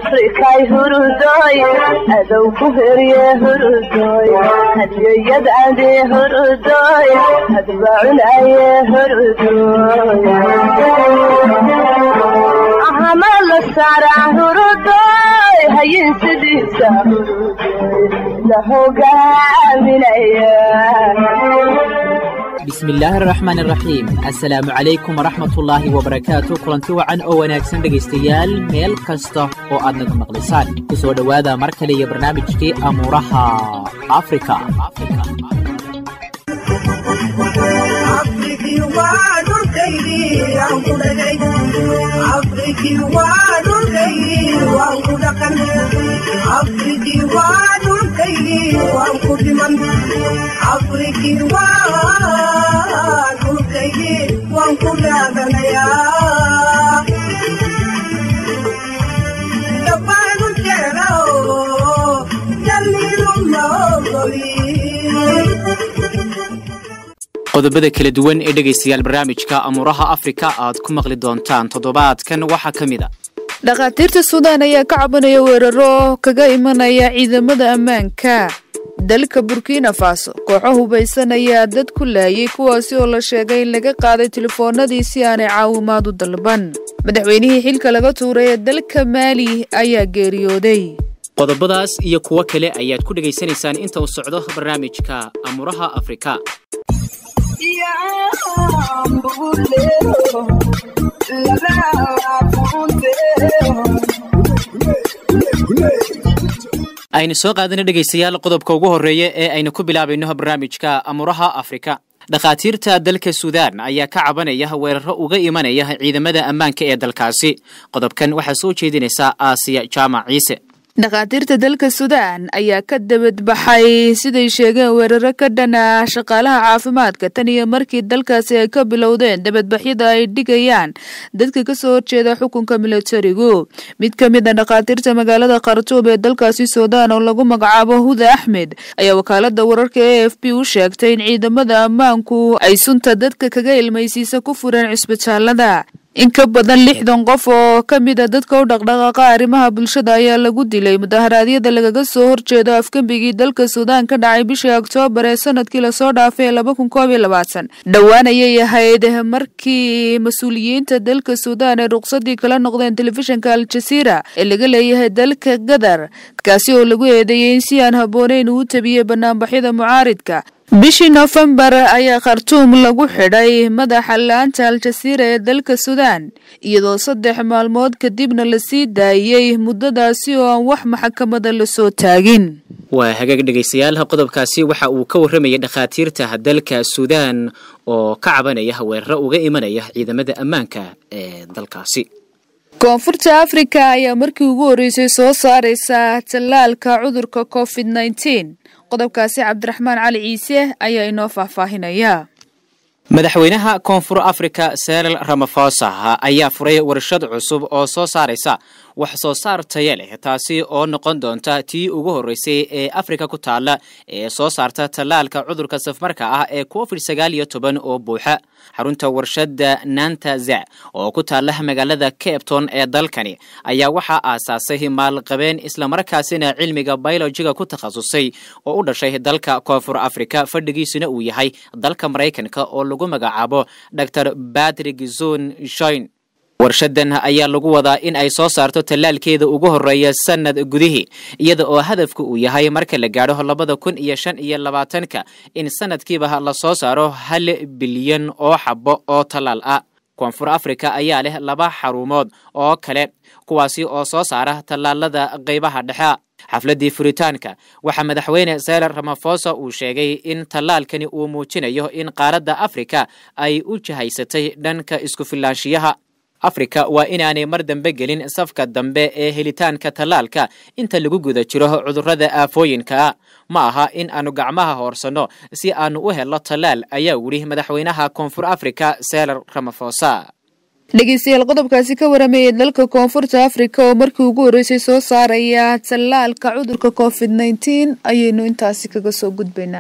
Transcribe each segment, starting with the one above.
afrikay hurudoy adow ku herye hurudoy hadiyayad ade hurudoy hadbacunaye hurudoy ahama la saaraa hurudoy hayin sidiisa hurudoy la hogaaminaya bismillaahi araxmaan araxiim assalaamu calaykum waraxmatullaahi wabarakaatu kulanti wacan oo wanaagsan dhegaystayaal meel kasta oo aad naga maqlisaan ku soo dhowaada mar kale iyo barnaamijkii amuuraha afrika qodobada kala duwan ee dhegaystayaal barnaamijka amuuraha afrika aad ku maqli doontaan toddobaadkan waxaa ka mid a dhakhaatiirta suudaan ayaa ka cabanaya weeraro kaga imanaya ciidamada ammaanka dalka burkina faso kooxo hubaysan ayaa dad ku laayay kuwaasi oo la sheegay in laga qaaday telefoonadii si aanay caawimaad u dalban madaxweynihii xilka laga tuuray ee dalka maali ayaa geeriyooday qodobadaas iyo kuwo kale ayaad ku dhegaysanaysaan inta uu socdo barnaamijka amuuraha afrika aynu soo qaadana dhegaystayaal qodobka ugu horreeya ee aynu ku bilaabayno barnaamijka amuuraha afrika dhakhaatiirta dalka suudaan ayaa ka cabanaya weeraro uga imanaya ciidamada ammaanka ee dalkaasi qodobkan waxaa soo jeedinaysaa aasiya jaamac ciise dhakhaatiirta dalka suudaan ayaa ka dabadbaxay siday sheegeen weeraro ka dhana shaqaalaha caafimaadka tan iyo markii dalkaasi ay ka bilowdeen dabadbaxyada ay dhigayaan dadka kasoo horjeeda xukunka milatarigu mid ka mid a dhakhaatiirta magaalada khartuub ee dalkaasi suudaan oo lagu magacaabo huda axmed ayaa wakaalada wararka e f b u sheegtay in ciidamada ammaanku ay sunta dadka kaga ilmaysiisa ku fureen cisbitaalada in ka badan lixdan qof oo ka mid a dadka u dhaqdhaqaaqa arrimaha bulshada ayaa lagu dilay mudaharaadyada lagaga soo horjeedo afgembigii dalka suudaan ka dhacay bishii oktoobar ee sanadkii lasoo dhaafay ee laba kun koob iyo labaatan dhowaan ayay ahayd markii mas-uuliyiinta dalka suudaan ay ruqsadii kala noqdeen telefishinka al-jasiira ee laga leeyahay dalka gadar kaasi oo lagu eedeeyey in si aan habbooneyn uu tabiyey banaanbaxyada mucaaridka bishii noofembar ayaa khartuum lagu xidhay madaxa la-aanta al-jasiira ee dalka suudaan iyadoo saddex maalmood kadibna lasii daayey muddadaasi oo aan wax maxkamada lasoo taagin waa hagaag dhegaystayaal qodobkaasi waxa uu ka warramayay dhakhaatiirta dalka suudaan oo ka cabanaya weeraro uga imanaya ciidamada ammaanka ee dalkaasi koonfurta afrika ayaa markii ugu horreysay soo saaraysa tallaalka cudurka covid nneteen qodobkaasi cabdiraxmaan cali ciise ayaa inoo faahfaahinaya madaxweynaha koonfur afrika seril ramafosa ayaa furay warshad cusub oo soo saaraysa wax soo saar taya leh taasi oo noqon doonta tii ugu horreysay ee afrika ku taalla ee soo saarta tallaalka cudurka safmarka ah ee covid sagaal iyo toban oo buuxa xarunta warshadda nantaza oo ku taalla magaalada capton ee dalkani ayaa waxaa aasaasay maalqabeen islamarkaasina cilmiga biolojiga ku takhasusay oo u dhashay dalka koonfur afrika fadhigiisuna uu yahay dalka maraykanka oo lagu magacaabo dor batrick zon shoin warshadan ayaa lagu wadaa in ay soo saarto tallaalkeeda ugu horreeya sanad gudihii iyada oo hadafka uu yahay marka la gaadho labada kun iyo shan iyo labaatanka in sanadkiiba la soo saaro hal bilyan oo xabo oo tallaal ah koonfur afrika ayaa leh laba xarumood oo kale kuwaasi oo soo saara tallaalada qaybaha dhexe xafladdii furitaanka waxaa madaxweyne seler ramafosa uu sheegay in tallaalkani uu muujinayo in qaaradda afrika ay u jihaysatay dhanka isku filaanshiyaha afrika waa inaanay mar dambe gelin safka dambe ee helitaanka tallaalka inta lagu guda jiro cudurrada aafooyinkaa ma aha in aanu gacmaha hoorsanno si aanu u helno tallaal ayaa weli madaxweynaha koonfur afrika seler ramafosa dhegeystayaal qodobkaasi ka waramayay dalka koonfurta afrika oo markii ugu horreysay soo saaraya tallaalka cudurka covid nneteen ayaynu intaasi kaga soo gudbaynaa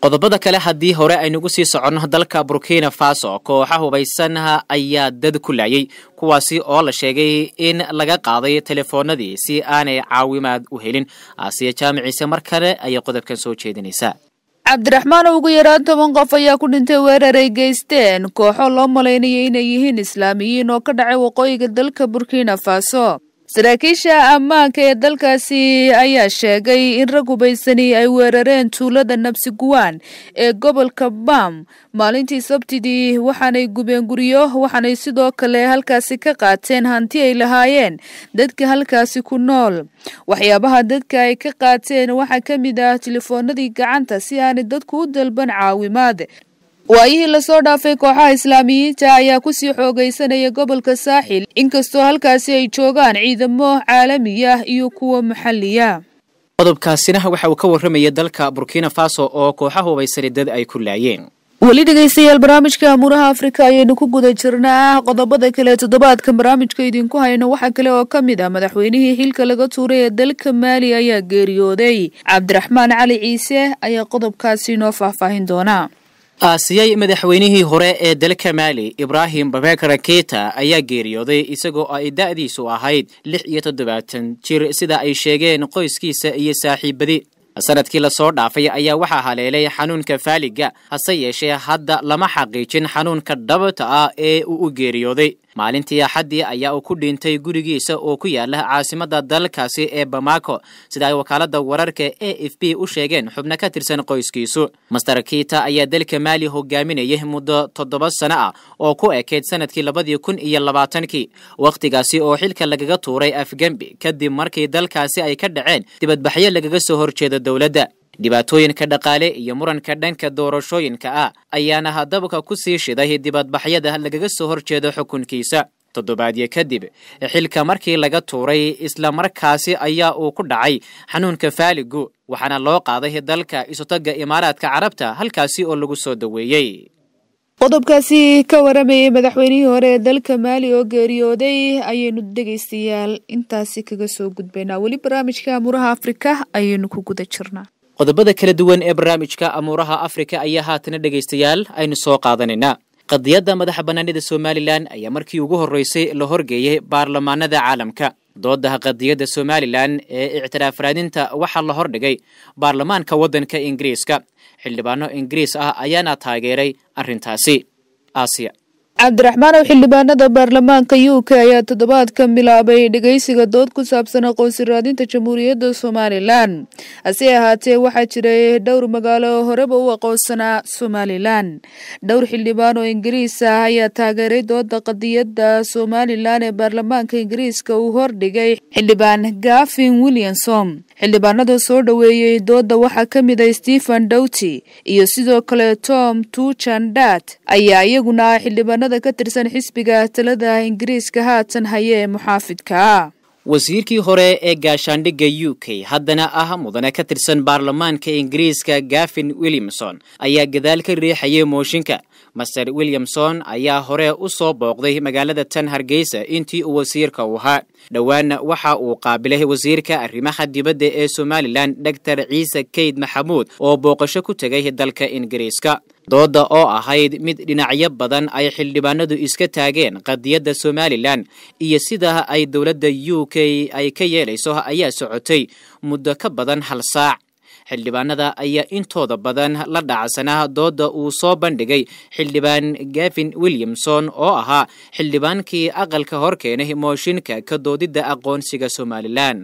qodobada kale haddii hore aynugu sii soconno dalka burkina faso kooxa hubaysan ayaa dad ku laayay kuwaasi oo la sheegay in laga qaaday telefoonadii si aanay caawimaad u helin aasiya jaamiciise mar kale ayay qodobkan soo jeedinaysaa cabdiraxmaan ugu yaraan toban qof ayaa ku dhintay weerar ay geysteen kooxo loo malaynayay inay yihiin islaamiyiin oo ka dhacay waqooyiga dalka burkina faso saraakiisha ammaanka ee dalkaasi ayaa sheegay in rag hubaysani ay weerareen tuulada nabsiguwaan ee gobolka bam maalintii sabtidii waxaanay gubeen guryo waxaanay sidoo kale halkaasi ka qaateen hanti ay lahaayeen dadka halkaasi ku nool waxyaabaha dadka ay ka qaateen waxaa ka mid ah telefoonadii gacanta si aanay dadku u dalban caawimaad waayihii lasoo dhaafay kooxaha islaamiyiinta ayaa kusii xoogaysanaya gobolka saaxil inkastoo halkaasi ay joogaan ciidamo caalamiya iyo kuwa maxalliya qodobkaasina waxa uu ka warramaya dalka burkina faso oo kooxa hubaysani dad ay ku laayeen weli dhegaystayaal barnaamijka amuuraha afrika ayaynu ku guda jirnaa qodobada kale toddobaadkan barnaamijka idinku hayno waxaa kale oo ka mid ah madaxweynihii xilka laga tuuray ee dalka maali ayaa geeriyooday cabdiraxmaan cali ciise ayaa qodobkaasi inoo faahfaahin doona aasiyay madaxweynihii hore ee dalka maali ibraahim babekar keita ayaa geeriyooday isagoo ay da'diisu ahayd lix iyo toddobaatan jir sida ay sheegeen qoyskiisa iyo saaxiibadi sanadkii lasoo dhaafay ayaa waxaa haleelay xanuunka faaliga hase yeeshee hadda lama xaqiijin xanuunka dhabta ah ee uu u geeriyooday maalintii axaddii ayaa uu ku dhintay gurigiisa oo ku yaala caasimadda dalkaasi ee bamako sida ay wakaalada wararka a f b u sheegeen xubno ka tirsan qoyskiisu master kita ayaa dalka maali hogaaminayay muddo toddoba sano ah oo ku ekeyd sanadkii labadii kun iyo labaatankii wakhtigaasi oo xilka lagaga tuuray afgembi kadib markii dalkaasi ay ka dhaceen dibadbaxyo lagaga soo horjeeda dowladda dhibaatooyinka dhaqaale iyo muranka dhanka doorashooyinka ah ayaana hadabka ku sii shiday dibadbaxyada lagaga soo horjeedo xukunkiisa toddobaadyo kadib xilka markii laga tuuray isla markaasi ayaa uu ku dhacay xanuunka faaligu waxaana loo qaaday dalka isutagga imaaraadka carabta halkaasi oo lagu soo daweeyey qodobkaasi ka waramayay madaxweynihii hore ee dalka maali oo geeriyooday ayaynu dhegaystayaal intaasi kaga soo gudbaynaa weli barnaamijka amuuraha afrika ayaynu ku guda jirnaa qodobada kala duwan ee barnaamijka amuuraha afrika ayaa haatana dhegaystayaal aynu soo qaadanaynaa qadiyadda madaxa bannaanida somalilan ayaa markii ugu horreysay la horgeeyey baarlamaanada caalamka doodaha qadiyadda somalilan ee ictiraaf raadinta waxaa la hordhigay baarlamaanka waddanka ingiriiska xildhibaano ingiriis ah ayaana taageeray arrintaasi aasiya cabdiraxmaan ow xildhibaanada baarlamaanka u k ayaa toddobaadka bilaabay dhegeysiga dood ku saabsan aqoonsi raadinta jamhuuriyadda somalilan hase ahaatee waxaa jiray dhowr magaalo oo horeba u aqoonsanaa somalilan dhowr xildhibaan oo ingiriis ah ayaa taageeray dooda qadiyadda somalilan ee baarlamaanka ingiriiska uu hordhigay xildhibaan gafin williamson xildhibaanada soo dhoweeyey dooda waxaa ka mid ah stephen dowty iyo sidoo kale tom tuchandat ayaa iyaguna xildhibaanada ka tirsan xisbiga talada ingiriiska haatan haya ee muxaafidka ah wasiirkii hore ee gaashaandhigga u k haddana ah mudane ka tirsan baarlamaanka ingiriiska gafin williamson ayaa gadaal ka riixayay mooshinka master williamson ayaa hore u soo booqday magaalada tan hargeysa intii uu wasiirka u ahaa dhowaana waxa uu qaabilay wasiirka arrimaha dibadda ee somalilan doctor ciise keyd maxamuud oo booqasho ku tegay dalka ingiriiska dooda oo ahayd mid dhinacyo badan ay xildhibaanadu iska taageen qadiyadda somalilan iyo sida ay dowladda u k ay ka yeelayso ayaa socotay muddo ka badan hal saac xildhibaanada ayaa intooda badan la dhacsanaa dooda uu soo bandhigay xildhibaan gavin williamson oo ahaa xildhibaankii aqalka hor keenay mooshinka ka doodidda aqoonsiga somalilan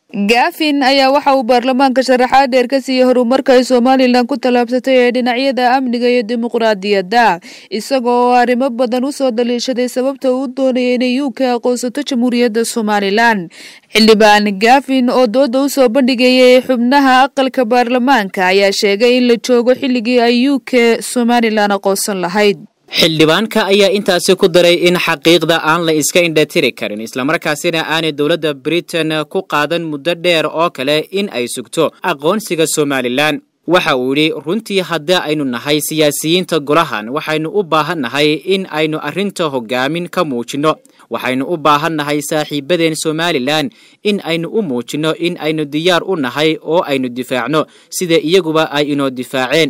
gafin ayaa waxa uu baarlamaanka sharaxaad dheer ka siiyey horumarka ay somalilan ku tallaabsatay ee dhinacyada amniga iyo dimuqraadiyadda isagoo oo arrimo badan u soo daliishaday sababta uu doonayay inay u k aqoonsato jamhuuriyadda somalilan xildhibaan gafin oo dooda u soo bandhigayay xubnaha aqalka baarlamaanka ayaa sheegay in la joogo xilligii ay u k somalilan aqoonsan lahayd xildhibaanka ayaa intaasi ku daray in xaqiiqda aan la iska indhatiri karin islamarkaasina aanay dowladda britain ku qaadan muddo dheer oo kale in ay sugto aqoonsiga somalilan waxa uu yidhi runtii haddii aynu nahay siyaasiyiinta golahan waxaynu u baahan nahay in aynu arrinta hogaamin ka muujinno waxaynu u baahan nahay saaxiibadeen somalilan in aynu u muujinno in aynu diyaar u nahay oo aynu difaacno sida iyaguba ay inoo difaaceen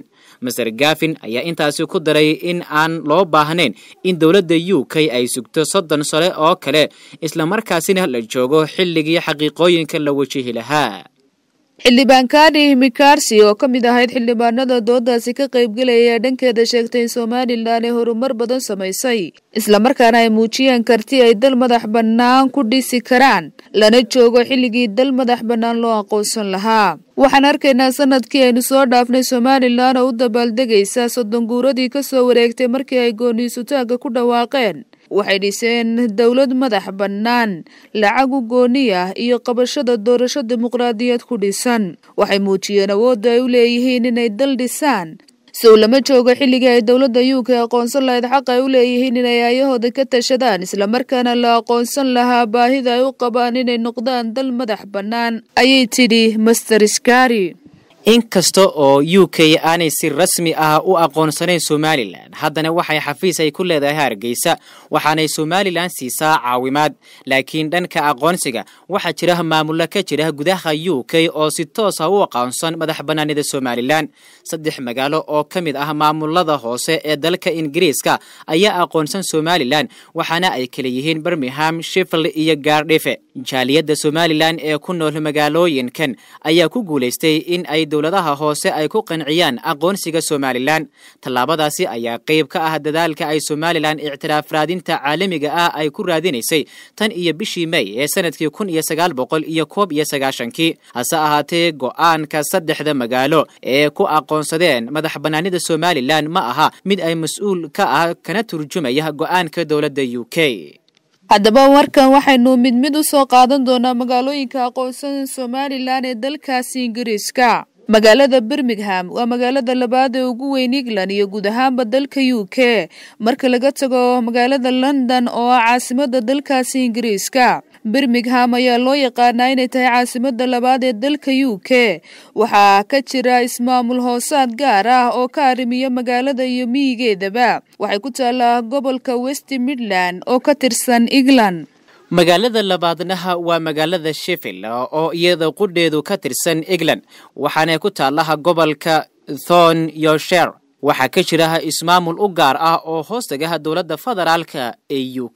master gafin ayaa intaasi ku daray in aan loo baahnayn in dowladda u k ay sugto soddon sole oo kale islamarkaasina la joogo xilligii xaqiiqooyinka la wajihi lahaa xildhibaan kaadhi mikarsi oo ka mid ahayd xildhibaanada doodaasi ka qaybgelaya dhankeeda sheegtay in somalilan ay horumar badan samaysay islamarkaana ay muujiyeen karti ay dal madax bannaan ku dhisi karaan lana joogo xilligii dal madax bannaan loo aqoonsan lahaa waxaan arkaynaa sanadkii aynu soo dhaafnay somalilan oo u dabaaldegaysa soddon guuradii ka soo wareegtay markii ay gooniisutaagga ku dhawaaqeen waxay dhiseen dowlad madax bannaan lacag u gooni ah iyo qabashada doorasho dimuqraadiyad ku dhisan waxay muujiyeen awoodda ay u leeyihiin inay dal dhisaan sow lama joogo xilligii ay dowladda u k aqoonsan lahayd xaq ay u leeyihiin inay aayahooda ka tashadaan islamarkaana la aqoonsan lahaa baahida ay u qabaan inay noqdaan dal madax bannaan ayay tidhi master skari inkasta oo u k aanay si rasmi ah u aqoonsanayn somalilan haddana waxay xafiis ay ku leedahay hargeysa waxaanay somalilan siisaa caawimaad laakiin dhanka aqoonsiga waxaa jira maamulo ka jira gudaha u k oo si toosa u aqoonsan madax bannaanida somalilan saddex magaalo oo ka mid ah maamulada hoose ee dalka ingiriiska ayaa aqoonsan somalilan waxaana ay kala yihiin birmingham shifil iyo gaardhife jaaliyadda somalilan ee ku nool magaalooyinkan ayaa ku guulaystay in ay dowladaha hoose ay ku qanciyaan aqoonsiga somalilan tallaabadaasi ayaa qayb ka ah dadaalka ay somalilan ictiraaf raadinta caalamiga ah ay ku raadinaysay tan iyo bishii may ee sanadkii kun iyo sagaal boqol iyo koob iyo sagaashankii hase ahaatee go-aanka saddexda magaalo ee ku aqoonsadeen madax bannaanida somalilan ma aha mid ay mas-uul ka ah kana turjumaya go-aanka dowladda u k haddaba markan waxaynu mid mid u soo qaadan doonaa magaalooyinka aqoonsan somalilan ee dalkaasi ingiriiska magaalada birmingham waa magaalada labaad ee ugu weyn england iyo guud ahaanba dalka u k marka laga tago magaalada london oo ah caasimada dalkaasi ingiriiska birmingham ayaa loo yaqaanaa inay tahay caasimada labaad ee dalka u k waxaa ka jira ismaamul hoosaad gaar ah oo ka arrimiya magaalada iyo miyigeedaba waxay ku taallaa gobolka west midland oo ka tirsan england magaalada labaadnaha waa magaalada sheffield oo iyada qudheedu ka tirsan england waxaana ku taalaha gobolka thon yorshire waxaa ka jira ismaamul u gaar ah oo hoostagaha dowladda federaalka ee u k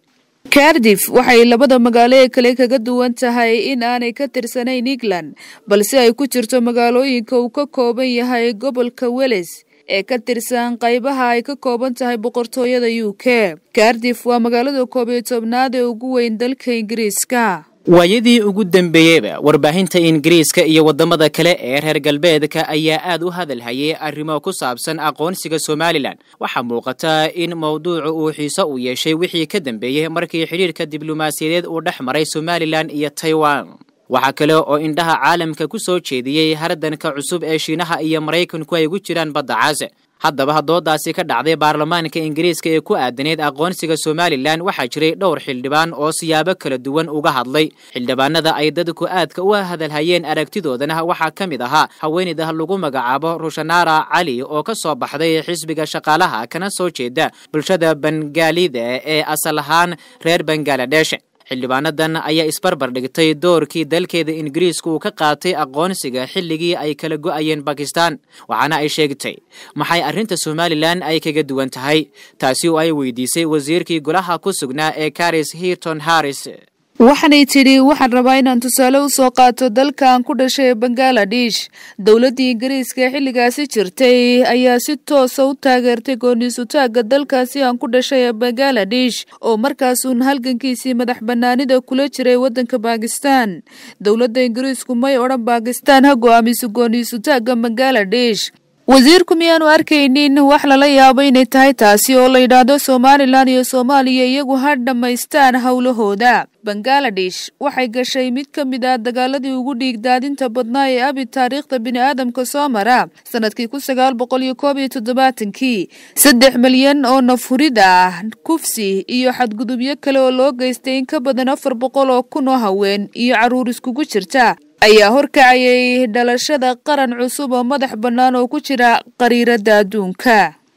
cardif waxay labada magaalo ee kale kaga duwan tahay in aanay ka tirsanayn england balse ay ku jirto magaalooyinka uu ka kooban yahay gobolka weles ee ka tirsan qaybaha ay ka kooban tahay boqortooyada u k cardif waa magaalada koob iyo tobnaad ee ugu weyn dalka ingiriiska waayadii ugu dambeeyeyba warbaahinta ingiriiska iyo waddamada kale ee reer galbeedka ayaa aad u hadalhayay arrimo ku saabsan aqoonsiga somalilan waxaa muuqata in mowduucu uu xiiso u yeeshay wixii ka dambeeyey markii xidhiirka diblomaasiyadeed uu dhex maray somalilan iyo taiwan waxaa kale oo indhaha caalamka ku soo jeediyey hardanka cusub ee shiinaha iyo maraykanku ay ugu jiraan badda caase haddaba doodaasi ka dhacday baarlamaanka ingiriiska ee ku aadaneyd aqoonsiga somalilan waxaa jiray dhowr xildhibaan oo siyaabo kala duwan uga hadlay xildhibaanada ay dadku aadka u hadalhayeen aragtidoodana waxaa ka mid ahaa haweeneyda lagu magacaabo rushanara cali oo ka soo baxday xisbiga shaqaalaha kana soo jeeda bulshada bangaalida ee asal ahaan reer bangaladesh xildhibaanadan ayaa isbarbar dhigtay doorkii dalkeeda ingiriiska uu ka qaatay aqoonsiga xilligii ay kala go'ayeen bakistan waxaana ay sheegtay maxay arrinta somalilan ay kaga duwan tahay taasi oo ay weydiisay wasiirkii golaha ku sugnaa ee karis hirton harris waxaanay tidhi waxaan rabaa inaan tusaale u soo qaato dalkan ku dhashay bangaladesh dowladdii ingiriiska ee xilligaasi jirtay ayaa si toosa u taageertay gooniisutaagga dalkaasi aan ku dhashay ee bangaladesh oo markaasuun halgankiisii madax bannaanida kula jiray waddanka baakistan dowladda ingiriisku may odhan baakistan ha go'aamiso gooniisutaagga bangaladesh wasiirku miyaanu arkaynin wax lala yaabo inay tahay taasi oo la yidhaahdo somalilan iyo soomaaliya iyagu ha dhammaystaan howlahooda bangaladesh waxay gashay mid ka mid ah dagaaladii ugu dhiigdaadinta badnaa ee abi taariikhda bini'aadamka soo mara sanadkii kun sagaal boqol iyo koob iyo toddobaatankii saddex milyan oo nafhurid ah kufsi iyo xadgudubyo kale oo loo geystay in ka badan afar boqol oo kun oo haween iyo carruur iskugu jirta ayaa horkacayay dhalashada qaran cusub oo madax bannaan oo ku jira qariiradda adduunka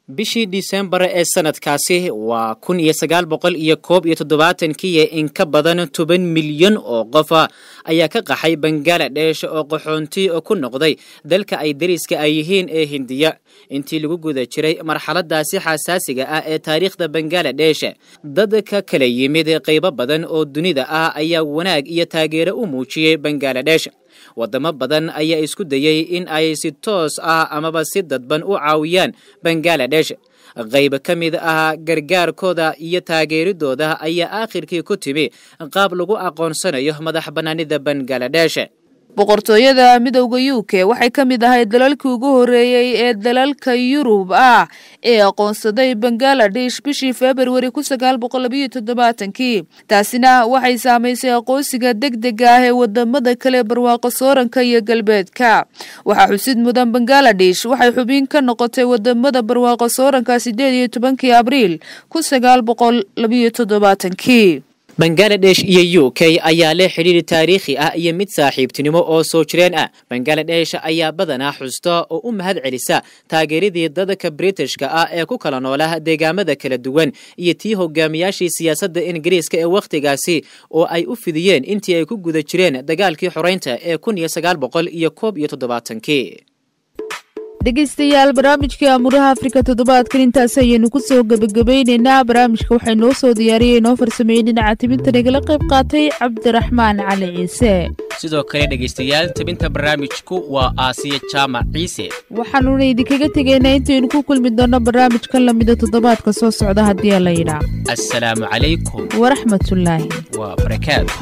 bishii disembar ee sanadkaasi waa kun iyo sagaal boqol iyo koob iyo toddobaatankii in ka badan toban milyan oo qofa ayaa ka qaxay bangaladesh oo qaxoonti ku noqday dalka ay dariska ay yihiin ee hindiya intii lagu guda jiray marxaladaasi xasaasiga ah ee taariikhda bangaladesh dadka kala yimid qaybo badan oo dunida ah ayaa wanaag iyo taageero u muujiyey bangaladesh wadamo badan ayaa isku dayey in ay si toos ah amaba si dadban u caawiyaan bangaladesh qayb ka mid ah gargaarkooda iyo taageeridooda ayaa aakhirkii ku timi qaab lagu aqoonsanayo madax bannaanida bangaladesh boqortooyada midowda u k waxay ka mid ahayd dalalkii ugu horeeyey ee dalalka yurub ah ee aqoonsaday bangaladesh bishii februari kun sagaal boqol labayo toddobaatankii taasina waxay saamaysay aqoonsiga deg dega ah ee wadamada kale barwaaqo sooranka iyo galbeedka waxaa xusid mudan bangaladesh waxay xubin ka noqotay wadamada barwaaqo sooranka sideed iyo tobankii abriil kun sagaal boqol labayo toddobaatankii bangaladesh iyo u k ayaa leh xidhiiri taariikhi ah iyo mid saaxiibtinimo oo soo jireen ah bangaladesh ayaa badanaa xusta oo u mahad celisa taageeradii dadka britishka ah ee ku kala noola deegaamada kala duwan iyo tii hogaamiyaashii siyaasadda ingiriiska ee wakhtigaasi oo ay u fidiyeen intii ay ku guda jireen dagaalkii xoreynta ee kun iyo sagaal boqol iyo koob iyo toddobaatankii dhegeystayaal barnaamijkii amuraha afrika toddobaadkan intaas ayaynu ku soo gebagabayneynaa barnaamijka waxay noo soo diyaariyey inoo farsameeyey dhinaca tibinta nagala qayb qaatay cabdiraxmaan cali ciise sidoo kale dhegaystayaal tabinta barnaamijku waa aasiya jaamac ciise waxaanuna idinkaga tegaynaa intaynu ku kulmi doonno barnaamijkan lamida toddobaadka soo socda haddii la yidhaa assalaamu calaykum waraxmatullaahi waa barakaatu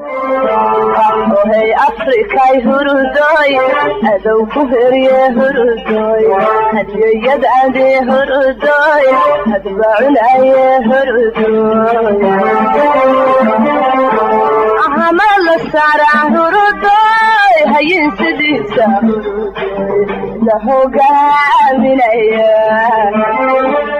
ohay afrikay hurudoy adow ku herye hurudoy hadyoyad ade hurudoy hadbacunaye hurudoy ahama la saaraa hurudoy hayin sidiisa hurudoy la hogaaminaya